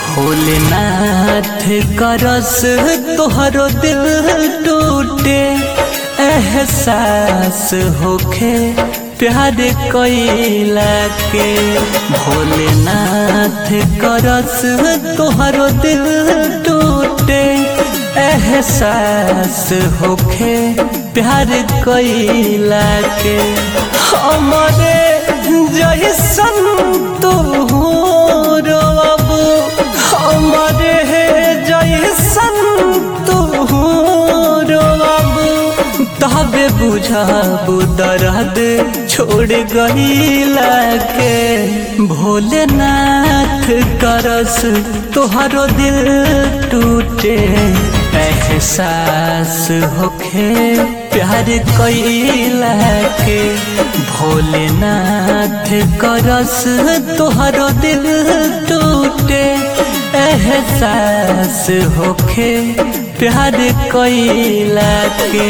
भोलेनाथ करस तोहरो दिल टूटे एहसास होखे प्यार कैला के भोलेनाथ करस तोहरो दिल टूटे एहसास होखे प्यार कैला के हमरे जैसन तू रोब हमरे जैसन तू रोब तबे बुझाबू दर्द छोड़ गईला के भोलेनाथ करस तोहरो दिल टूटे एहसास होखे प्यार कैला के भोलेनाथ करस तोहरो दिल टूटे एहसास होखे प्यार कैला के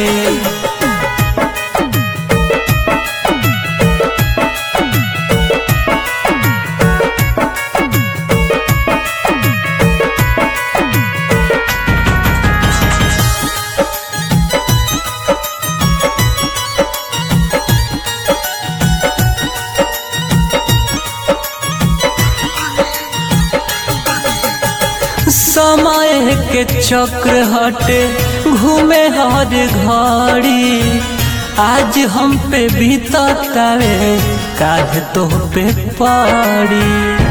समय के चक्र हटे घूमे हर घड़ी आज हम पे बीततावे काज तो पे पड़ी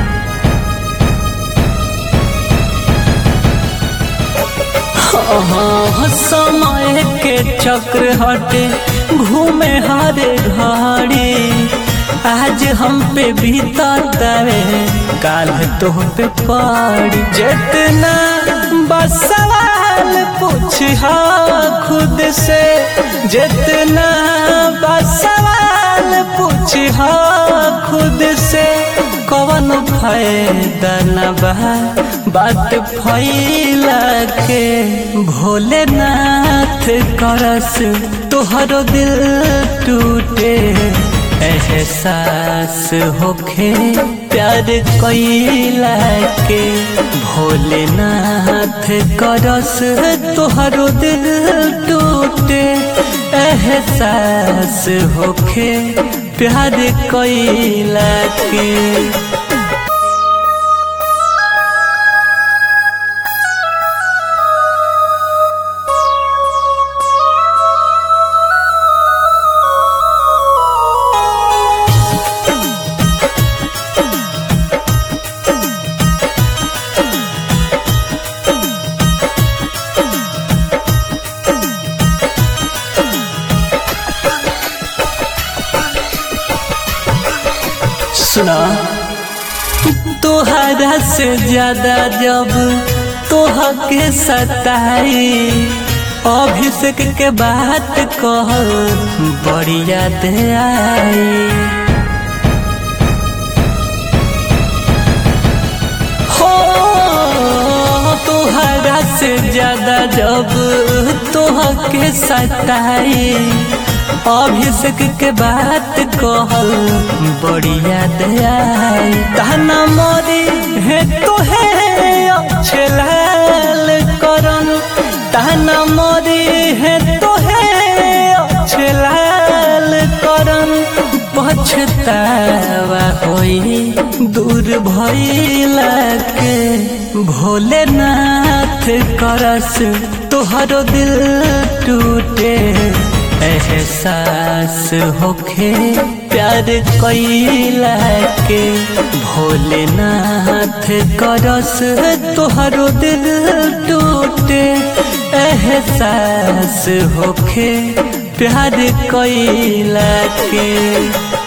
हाँ, समय के चक्र हटे घूमे हर घड़ी आज हम पे बीततावे काल तो पे पड़ी जितना बस सवाल पूछ खुद से जितना बस सवाल पूछ खुद से कवन फायदा न बा बात फैला के भोलेनाथ करस तोहरो दिल टूटे एहसास होखे प्यार कैला के भोलेनाथ करस तोहरो दिल टूटे एहसास होखे प्यार कैला के सुना तोहरा से ज्यादा जब तोह के सताई अभिषेक के बात कह बड़ी याद आई हो तोहरा से ज्यादा जब तोह के सताई अभिषेक के बात कहल बढ़िया दयाई ताना मोरी है तो है अच्छे लाल करन ताना मोरी है तो है अच्छे लाल करन पछतावा होई दूर भइला के भोलेनाथ करस तोहरो दिल टूटे एहसास होखे प्यार कैला के भोलेनाथ करस तोहरो दिल टूटे एहसास होखे प्यार कैला के